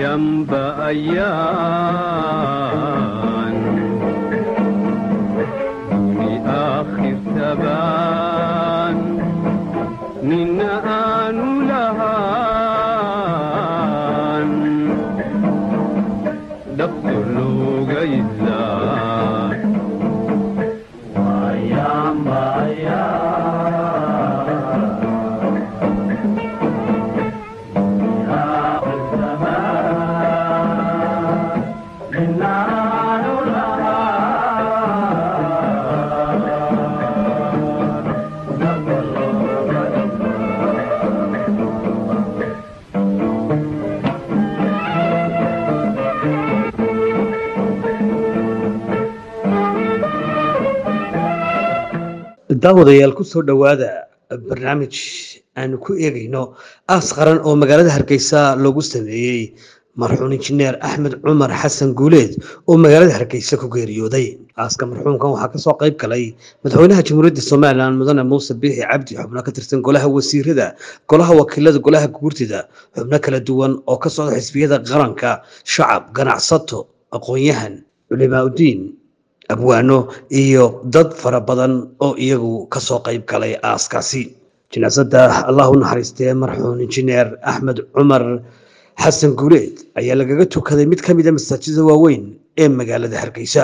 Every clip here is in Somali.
ayanba ayaan duni aakhir tabaan nina aanu lahaan dhabto looga idlaa daawadayaal ku soo dhowaada barnaamij aanu ku eegayno aas qaran oo magaalada hargeysa loogu sameeyey marxuum injineer axmed cumar xasan guuleed oo magaalada hargeysa ku geeriyooday aaska marxuumkan waxaa kasoo qayb galay madaxweynaha jamhuuriyadda somalilan mudane muuse biixi cabdi xubno ka tirsan golaha wasiirada golaha wakiilada golaha guurtida xubno kala duwan oo ka socda xisbiyada qaranka shacab ganacsato aqoon-yahan culimaauddiin abwaano iyo dad fara badan oo iyagu kasoo qayb galay aaskaasi jinaasada allah u naxariistee marxuum injineer axmed cumar xasan guuleed ayaa lagaga tukaday mid ka mida masaajida waaweyn ee magaalada hargeysa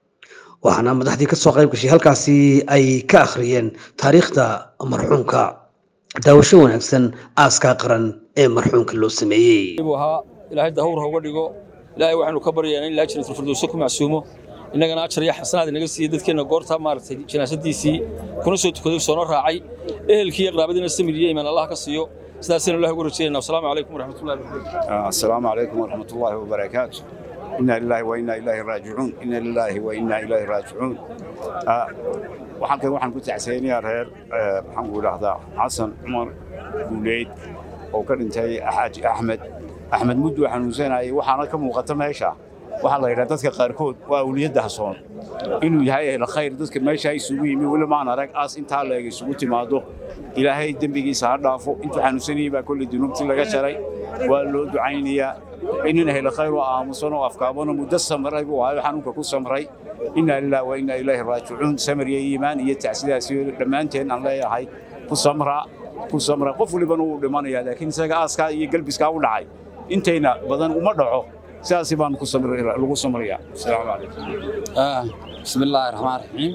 waxaana madaxdii kasoo qayb gashay halkaasi ay ka akhriyeen taariikhda marxuumka daawasho wanaagsan aaska qaran ee marxuumka loo sameeyey buu ahaa ilaahay dahawr ha uga dhigo ilaahay waxaanu ka baryaynaa in ilaa jinatul firdowsa ku macsuumo innagana ajar iyo xasanaad inaga siiyey dadkeenna goorta maaragtay jinaasadiisii kuna soo tukaday soona raacay ehelkii iyo qaraabadiina samir iyo imaan allah ka siiyo sidaasaynu ilahi ugu rajaynayna wasalaamu calaykum waraxmatullahi wabarakatu السلام عليكم ورحمة الله وبركاته إنا لله وإنا إليه راجعون إنا لله وإنا إليه راجعون آه، waxaan kan waxaan ku tacsaynayaa reer eh, maxaan ku idhaahdaa xasan cumar guuleyd oo ka dhintay xaaji axmed axmed muddu xanuunsanayay waxaana ka muuqata meesha waxaa la yidhaha dadka qaarkood waa awliyadda hasoon inuu yahay ehla khayr dadka meesha isugu yimi weli maan arag aas intaa leeg isugu timaado ilaahay dembigiisa ha dhaafo intuu xanuunsanayay baa kolley dunuubtii laga jaray waa loo ducaynayaa inin ehla khayr oo aamusan oo afkaabano muddo samray buu ahayo xanuunka ku samray inaa lilah wa inaa ilaahi raajicuun samir iyo iimaan iyo tacsidaasi dhammaanteen aan leeyahay ku samra ku samra qof walibana wuu dhimanayaa laakiin isaga aaskaa iyo galbiskaa u dhacay intayna badan uma dhaco sidaasi baan ku samri lagu samrayaa asalaamu calaykum آه. بسم الله الرحمن الرحيم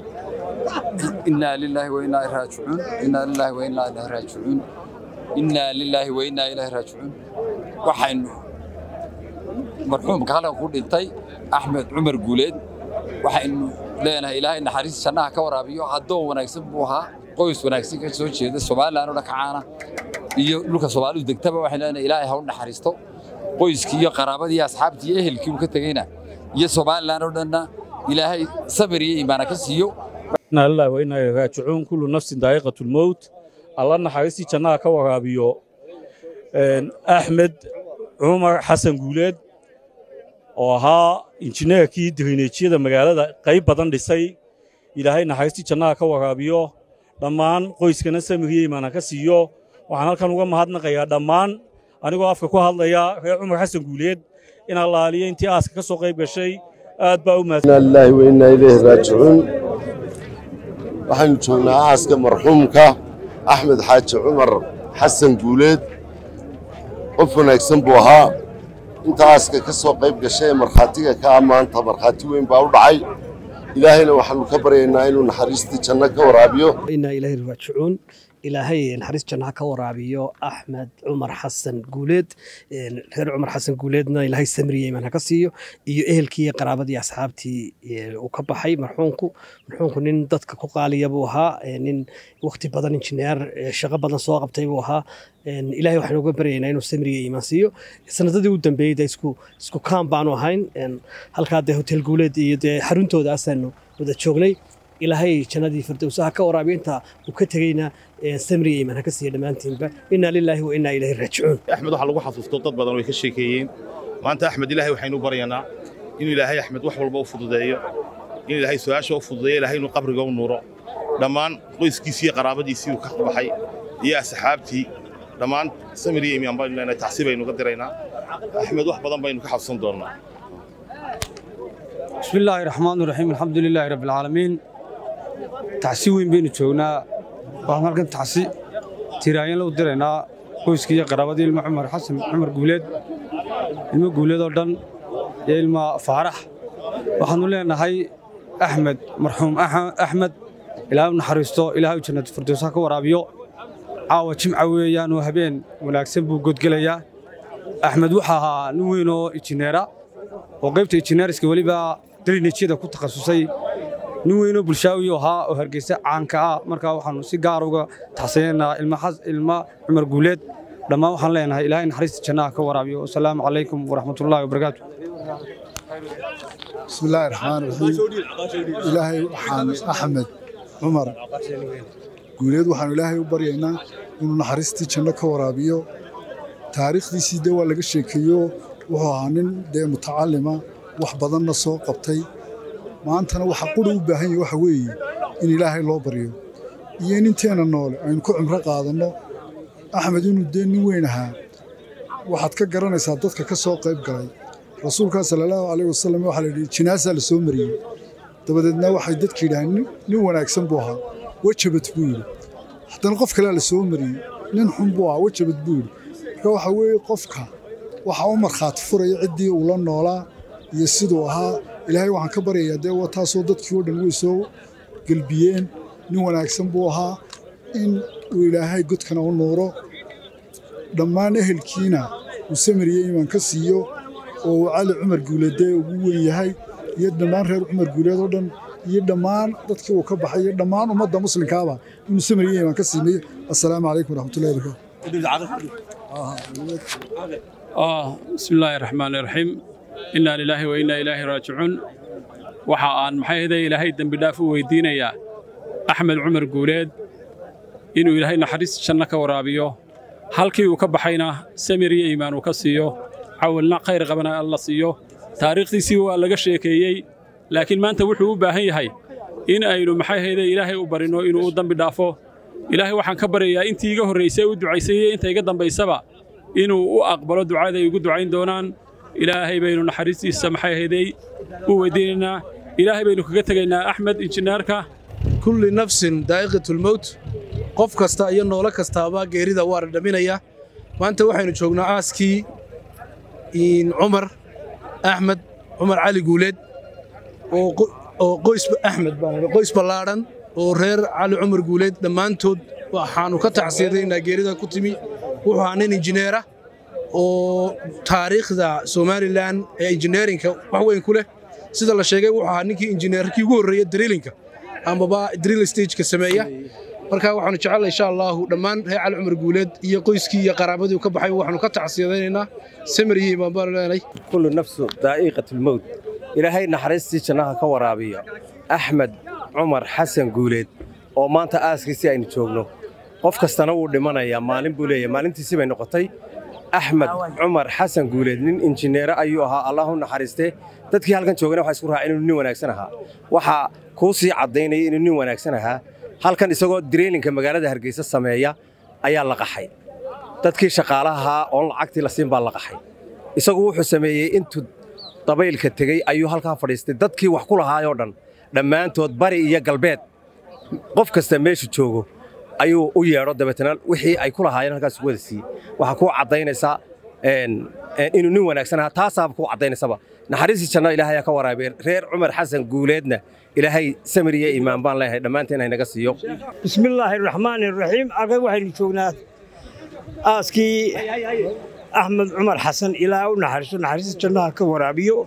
إنا لله وإنا إليه راجعون إنا لله وإنا إليه راجعون إنا لله وإنا إليه راجعون waxaynu marxuumka halkan ku dhintay axmed cumar guuleed waxaynu leenahay ilaahay naxariis jannaha ka waraabiyo addoon wanaagsan buu ahaa qoys wanaagsan ka soo jeeda somalilan oo dhakacaana iyo dhulka soomaalidu degtaba waxaynu leenahay ilaahay ha u naxariisto qoyskii iyo qaraabadii iyo asxaabtii iyo ehelkii uu ka tegeyna iyo somalilan oo dhanna ilaahay sabir iyo iimaana ka siiyo inaa lillahi wa inaa ilaihi raajicuun kullu nafsin daa'iqatu lmowt alla naxariistii jannaha ka waraabiyo Een, axmed cumar xasan guuleed oo ahaa injineerkii dirineejyada magaalada qayb badan dhisay ilaahay naxariistii jannaha ka waraabiyo dhammaan qoyskana samiriyo imaana ka siiyo waxaan halkan uga mahadnaqayaa dhammaan anigoo afka ku hadlaya reer cumar xasan guuleed in allaaliyo intii aaska ka soo qayb gashay aad baa u mahadsan إنا لله وإنا إليه راجعون waxaynu joognaa aaska marxuumka axmed xaaji cumar xasan guuleed qof wanaagsan buu ahaa inta aaska ka soo qayb gashay ee markhaatiga ka ammaanta markhaati weyn baa u dhacay ilaahayna waxaanu ka baryaynaa inuu naxariistii janno ka waraabiyo inaa ilaahay raajicuun ilaahay naxariis jannaha ka waraabiyo axmed cumar xasan guuleed een, reer cumar xasan guuleedna ilaahay samriye imaan ha ka siiyo iyo ehelkii iyo qaraabadii iyo asxaabtii ee, uu ka baxay marxuumku marxuumku nin dadka ku qaaliya buu ahaa ee, nin waqti badan injineer ee, shaqo badan soo qabtay buu ahaa een, ilaahay waxaan uga baryaynaa inuu samriye imaan siiyo sanadadii u dambeeyey dee isku isku kaan baanu ahayn een, halkaa dee hotel guuleed iyo dee xaruntooda asaanu wada joognay ilaahay jannadii firdowsaha ka waraabiyo inta uu ka tegeyna ee, samriga iimaan ha ka siiya dhammaantiinba inaa lilaahi wa inaa ilaahi raajicuun axmed waxaa lagu xasuusto dad badan way ka sheekeeyeen maanta axmed ilaahay waxaynu baryanaa inuu ilaahay axmed wax walba u fududeeyo in ilaahay su-aasha u fududeeyo ilaahay inuu qabriga u nuuro dhammaan qoyskiisii iyo qaraabadiisii uu ka baxay iyo asxaabtii dhammaan samir iyo imaan baynu leenahay tacsi baynu ga diraynaa axmed wax badan baynu ka xabsan doonnaa بسم الله الرحمن الرحيم الحمد لله رب العالمين تعسي وين بين جوجنا waxaan halkan tacsi tiraayeen loo diraynaa qoyskii qaraabadii ilmo Cumar Xasan Cumar Guuleed ilmo Guuleed oo dhan iyo ilmo Faarax waxaanu leenahay Axmed marxuum Axmed ilaahay u naxariisto ilaahay jannada firdawsa ka waraabiyo caawa jimca weeyaan oo habeen wanaagsan buu godgelayaa Axmed waxa ahaa nin weyn oo injineera oo qaybta injineeriska weliba drainajyada ku takhasusay nin weynoo bulshaawi ahaa oo hargeysa caanka ah markaa waxaanu si gaar uga taxsiinaynaa ilma cumar guuleed dhammaan waxaan leenahay ilaahay naxariista jannaha ka waraabiyo wasalaamu calaykum waraxmatullaahi wabarakaatu بسم الله الرحمن الرحيم إلهي وحان أحمد عمر قوليد وحان إلهي وبرينا إنه نحرستي جنة كورابيو تاريخ دي سيدي ولا شيكيو وحانين دي متعلمة وحبضنا سوق قبتي maantana waxa quri u baahan yahay waxa weeye in ilaahay loo baryo iyo in inteena noole aynu ku cimro qaadanno axmed inuu dee nin weyn ahaa waxaad ka garanaysaa dadka ka soo qayb galay rasuulkaa salaallahu calayh wasalam waxaa la yidhi jinaasaa la soo mariyey dabadeedna waxay dadka yidhaaheen nin wanaagsan buu ahaa wejabad buu yidhi haddana qof kalea la soo mariyey nin xun buu ahaa wejabad buu yidhi marka waxa weeye qofka waxa u markhaati furaya ciddii uu la noolaa iyo siduu ahaa ilaahay waxaan ka baryayaa dee waa taasoo dadkii oo dhan way soo gelbiyeen nin wanaagsan buu ahaa in uu ilaahay godkana u nuuro dhammaan ehelkiina uu samiriye imaan ka siiyo oo uu cali cumar guuleedee ugu weyn yahay iyo dhammaan reer cumar guuleed oo dhan iyo dhammaan dadkii uu ka baxay iyo dhammaan ummadda muslimkaaba inuu samiriye imaan ka siimeeyo assalaamu calaykum waraxmatullahi wabarakaatu بسم الله الرحمن الرحيم إنا لله وإنا إليه راجعون waxa aan maxay ahayd ilaahay dambi dhaaf u weydiinayaa axmed cumar guuleed inuu ilaahay naxariis janno ka waraabiyo halkii uu ka baxayna samir iyo iimaan uu ka siiyo cawalna khayr qabana alla siiyo taariikhdiisii waa laga sheekeeyey laakiin maanta wuxuu u baahan yahay in aynu maxay ahayd ilaahay u barino inuu u dambi dhaafo ilaahay waxaan ka baryayaa intii iga horraysay u ducaysay iyo inta iga dambaysaba inuu u aqbalo ducada ay ugu ducayn doonaan ilaahay baynu naxariistiisa maxay ahaydey u weydiinaynaa ilaahay baynu kaga tegaynaa axmed injineerka kulli nafsin daa'iqatulmowt qof kasta iyo noolo kastaaba geerida waa dhadhaminaya maanta waxaynu joognaa aaskii cumar axmed cumar cali guuleed oo qoys axmed qoys ballaadhan oo reer cali cumar guuleed dhammaantood waxaannu ka tacsiyadaynaa geerida ku timi wuxuu ahaa nin injineera oo taariikhda somalilan ee injineerinka wax weyn ku leh sida la sheegay wuxuu ahaa ninkii injineerkii ugu horreeya drillinka amaba drill stageka sameeya marka waxaanu jecellay insha allahu dhammaan reer cali cumar guuleed iyo qoyskii iyo qaraabadii ka baxay waxaanu ka tacsiyadaynaynaa samir iyo imaan baanu leenahay kullu nafsu daa'iqatulmowt ilaahay naxariistii jannaha ka waraabiya axmed cumar xasan guuleed oo maanta aaskiisii aynu joogno qof kastana wuu dhimanayaa maalin buu leeyahay maalintiisii bay noqotay axmed cumar xasan guuleed nin injineere ayuu ahaa allah u naxariistee dadkii halkan joogana waxaa isku raacay inuu nin wanaagsan ahaa waxaa kuu sii caddaynaya inuu nin wanaagsan ahaa halkan isagoo direylinka magaalada hargeysa sameeya ayaa la qaxay dadkii shaqaalahaa oon lacagtii la siin baa la qaxay isagu wuxuu sameeyey intuu dabaylka tegey ayuu halkaa fadhiistay dadkii wax ku lahaayoo dhan dhammaantood bari iyo galbeed qof kasta meeshu joogo ayuu u yeedho dabeetana wixii ay ku lahaayeen halkaas ugu wada siiyey waxaa kuu caddaynaysaa inuu nin wanaagsan ahaa taasaaba kuu caddaynaysaaba naxariistii janno ilaahay ka waraabeen reer cumar xasan guuleedna ilaahay samir iyo iimaan baan leeyahay dhammaanteen ay naga siiyo bismillaahi raxmaani raxiim aqay waxaynu joognaa aaskii axmed cumar xasan ilaaha u naxariiso naxariista jannaha ka waraabiyo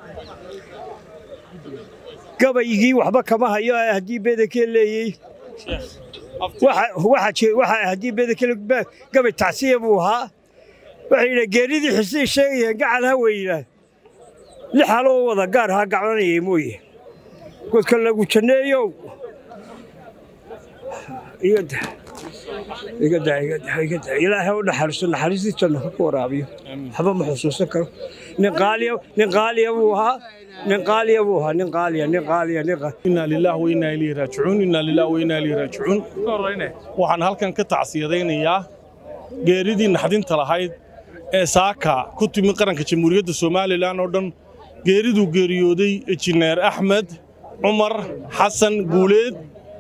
gabaygii waxba kama hayo haddii bedeke leeyey waxaa haddii bedekele gabay tacsiya buu ahaa waxay yidhaha geeridii xisii sheegayeen gacal ha weynaa lix haloo wada gaar haa gaclanayay mooye godka lagu janneeyow ilaahay u naxariiso naxariistii janno ka waraabiyo waxba ma xusuusan karo nin qaaliya buu ahaa nin qaaliya buu ahaa nin qaaliya nin qaaliya nin inaa lillaah wa inaa ilayhi raajicuun inaa lillaah wa inaa ilayhi raajicuun waxaan halkan ka tacsiyadaynayaa geeridii naxdinta lahayd ee saaka ku timi qaranka jamhuuriyadda somalilan oo dhan geeriduu geeriyooday injineer axmed cumar xasan guuleed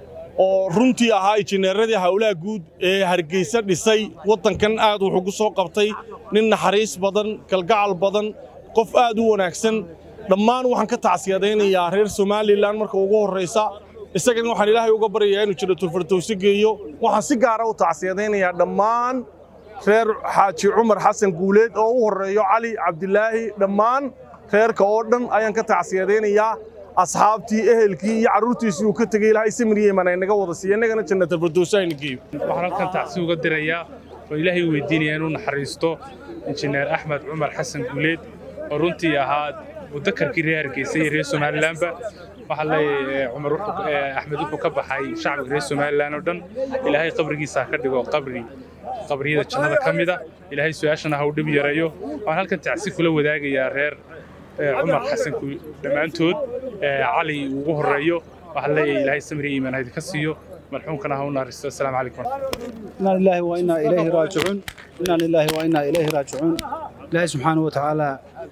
oo runtii ahaa injineeradii howlaha guud ee hargeysa dhisay waddankan aad wuxuu ku soo qabtay nin naxariis badan kalgacal badan qof aad u wanaagsan dhammaan waxaan ka tacsiyadaynayaa reer somalilan marka ugu horraysa isagana waxaan ilaahay uga baryayaa inuu jiro tulfartowse geeyo waxaan si gaara u tacsiyadaynayaa dhammaan reer xaaji cumar xasan guuleed oo u horreeyo cali cabdilaahi dhammaan reerka oo dhan ayaan ka tacsiyadaynayaa asxaabtii ehelkii iyo carruurtiisii uu ka tegey ilaahay samiriyeman ay naga wada siiya innagana jannatalfardowse ayna geeyo waxaan halkan tacsi uga dirayaa oo ilaahay weydiinaya inuu naxariisto injineer axmed cumar xasan guuleed oo runtii ahaa mudakarkii reer hargeysa iyo reer somalilanba waxaa leeyahay cumar axmed wuxuu ka baxay shacbiga reer somalilan oo dhan ilaahay qabrigiisa ha ka dhigo qabri qabriyada jannada ka mida ilaahay su-aashana ha u dhib yareeyo waxaan halkan tacsi kula wadaagayaa reer cumar xasan dhammaantood cali ugu horreeyo waxaa leeyahay ilaahay samri iimaan haydinka siiyo marxuumkana ha u naaristo asalaamu calaykum إنا لله وإنا إليه راجعون إنا لله وإنا إليه راجعون إلهي سبحانه وتعالى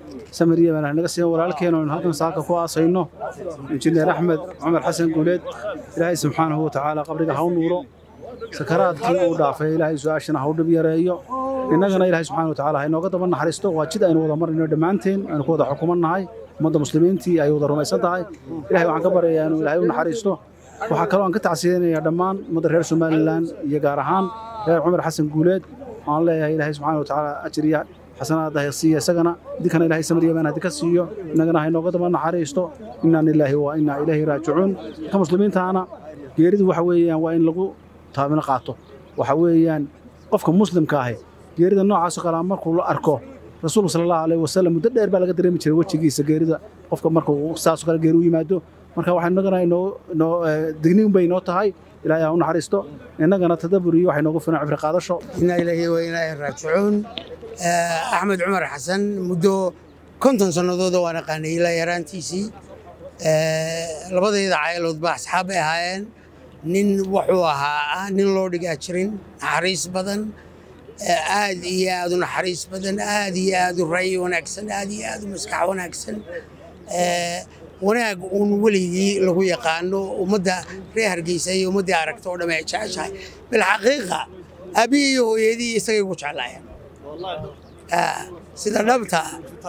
سمرية من هنقص ولالكين ونهضن ساكا كوا صينو إنجنير أحمد عمر حسن قوليد إلهي سبحانه وتعالى قبرك هاو نورو سكرات كي أو دافع إلهي سواشنا هاو دبيا رأيو إننا إلهي سبحانه وتعالى هاي نوقت من حريستو واجد أين وضع مرنا دمانتين أنا كوضع حكومنا هاي مدى مسلمين تي أي وضع رميسان هاي إلهي وعن كبر يعني إلهي ونحريستو waxaa kaloo aan ka tacsiyeynayaa dhammaan ummadda reer somalilan iyo gaar ahaan reer cumar xasan guuleed waxaan leeyahay ilaahay subxaana watacaala ajriya xasanaada ha siiya isagana idinkana ilaahay samriyamaan hadi ka siiyo innagana ha inooga daba naxariisto innaa lilaahi wa innaa ilayhi raajicuun ka muslimiintaana geeridu waxa weeyaan waa in lagu taabino qaato waxa weeyaan qofka muslimka ahi geerida noocaasoo kale markuu la arko rasuulka sala allahu alayhi wasalam muddo dheer baa laga dareemi jiray wejigiisa geerida qofka markuu saasoo kale geeri u yimaado marka waxaan innagana inoo inoo digniin bay inoo tahay ilaahay ha u naxariisto innagana tadabur iyo waxay noogu filan cibri qaadasho inaa ilaahi wa inaa raajicuun axmed cumar xasan muddo konton sannadooda waan aqaanay ilaa yaraantiisii labadayda caayiloodba asxaab bay ahaayeen nin wuxuu ahaa nin loo dhigaa jirin naxariis badan aad iyo aad u naxariis badan aad iyo aad u ra'yi wanaagsan aad iyo aad u maskax wanaagsan wanaag uun weligii lagu yaqaano ummadda reer hargeysa iyo ummaddii aragta oo dhamme ay jeceshahay bilxaqiiqa aabbihii iyo hooyadii isagay ugu jeclaayeen sida dhabta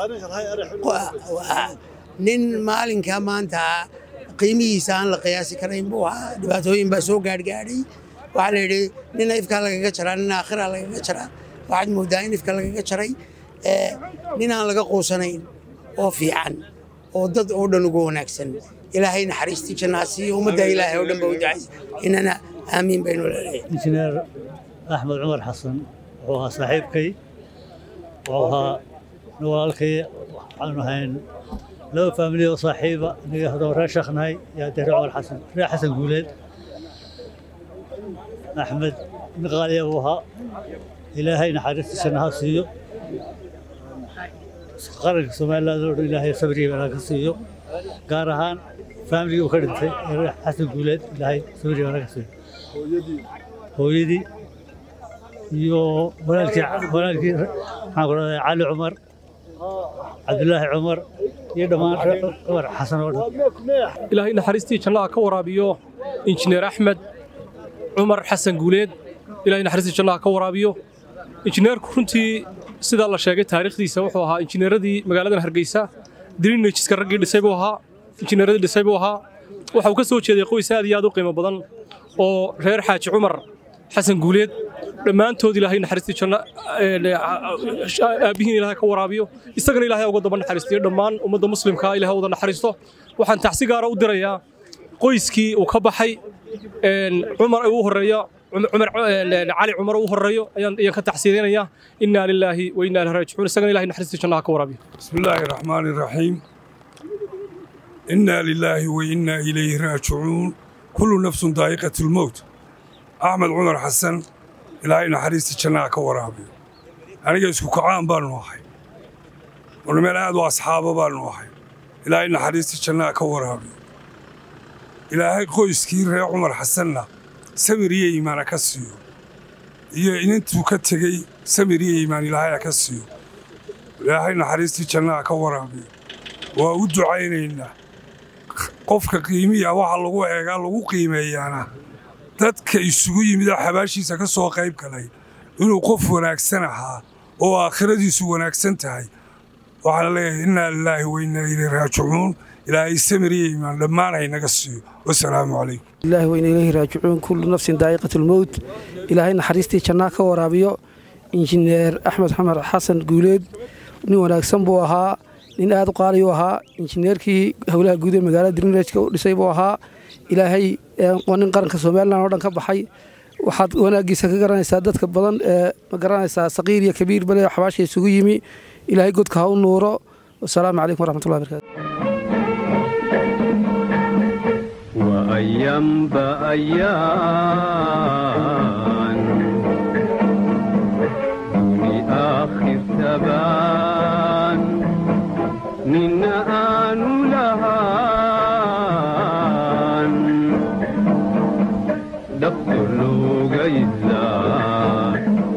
nin maalinka maanta qiimihiisa aan la qiyaasi karayn buu ahaa dhibaatooyin baa soo gaadhgaadhay waxaa la yidhi nina ifkaa lagaga jaraa nina aakhiraa lagaga jaraa waxaad moodaa in ifka lagaga jaray nin aan laga quusanayn oo fiican oo dad oo dhan ugu wanaagsan ilaahay naxariistii jannaa siiyo ummadda ilaahay oo dhan ba u ducaysa inana aamiin baynu leedahay injineer axmed cumar xasan wuxuu ahaa saaxiibkay wuxuu ahaa walaalkay waxaanu ahayn laba faamili oo saaxiiba aniga hadoo reer sheekhnahay iyo haddee reer cumar xasan reer xasan guuleed axmed nin qaaliya buu ahaa ilaahay naxariistii jannaha siiyo qaranka somaliland oo dhan ilaahay sabriya meelaha ka siiyo gaar ahaan faamiligii uu ka dhintay ee xasan guuleed ilaahay sabriya meelaha ka siiyo hooyadii iyo walaalkii walaalkii maxaan ku dhahday cali cumar cabdulaahi cumar iyo dhammaan reer cumar xasan oo dhan ilaahay naxariistii jannaha ka waraabiyo injineer axmed cumar xasan guuleed ilaahay naxariistii jannaha ka waraabiyo injineerku runtii sidaa la sheegay taariikhdiisa wuxuu ahaa injineeradii magaaladan hargeysa drinejska raggii dhisay buu ahaa injineeradii dhisay buu ahaa waxa uu ka soo jeeday qoys aad iyo aad u qiimo badan oo reer xaaji cumar xasan guuleed dhammaantood ilaahay naxariistii janno aabbihiin ilaahay ka waraabiyo isagana ilaahay uga daba naxariistiyo dhammaan ummadda muslimka ilaahay wada naxariisto waxaan tacsi gaara u dirayaa qoyskii uu ka baxay cumar uu horeeya cumar cali cumar uu horeeyo ayaan ayaan ka taxsiidinayaa innaa lilaahi wa innaa ilaihi raajicuun isagana ilaahay naxariistii jannaha ka waraabiyo بسم الله الرحمن الرحيم إنا لله وإنا إليه راجعون كل نفس ذائقة الموت أحمد عمر حسن إلهي نحريست جناح كورابي أنا جالس كعام بان واحد ونمر هذا أصحابه بان واحد إلهي نحريست جناح كورابي إلهي قويس كير يا عمر حسن سمرية إيمانا كسيو iyo inintuu ka tegey samir iyo iimaan ilaahay ha ka siiyo ilaahay naxariistii jannaha ka waraabiyo waa u ducaynaynaa qofka qiimiya waxa lagu eegaa lagu qiimeeyaana dadka isugu yimidoo xabaashiisa ka soo qayb galay inuu qof wanaagsan ahaa oo aakhiradiisu wanaagsan tahay waxaan leeyahay innaa lilaahi wa innaa ilayhi raajicuun ilaahay samir iyo iimaan dhammaan haynaga siiyo wasalaamu calaykum ilaahi wayna ilayhi raajicuun kullu nafsin daa'iqat lmowt ilaahay naxariistii jannaa ka waraabiyo injineer axmed xamar xasan guuleed nin wanaagsan buu ahaa nin aad u qaaliyu ahaa injineerkii howlaha guud ee magaalada dirnrejka u dhisay buu ahaa ilaahay waa nin qaranka somalilan oo dhan ka baxay waxaad wanaaggiisa ka garanaysaa dadka badan ee ma garanaysaa saqiir iyo kabiir bale xabaasha isugu yimi ilaahay godka ha u nuuro wasalaamu calaykum waraxmatullahi barakaatu وأيام بأيام دوني آخر ثبان من آن لهان دفتر لو قيزان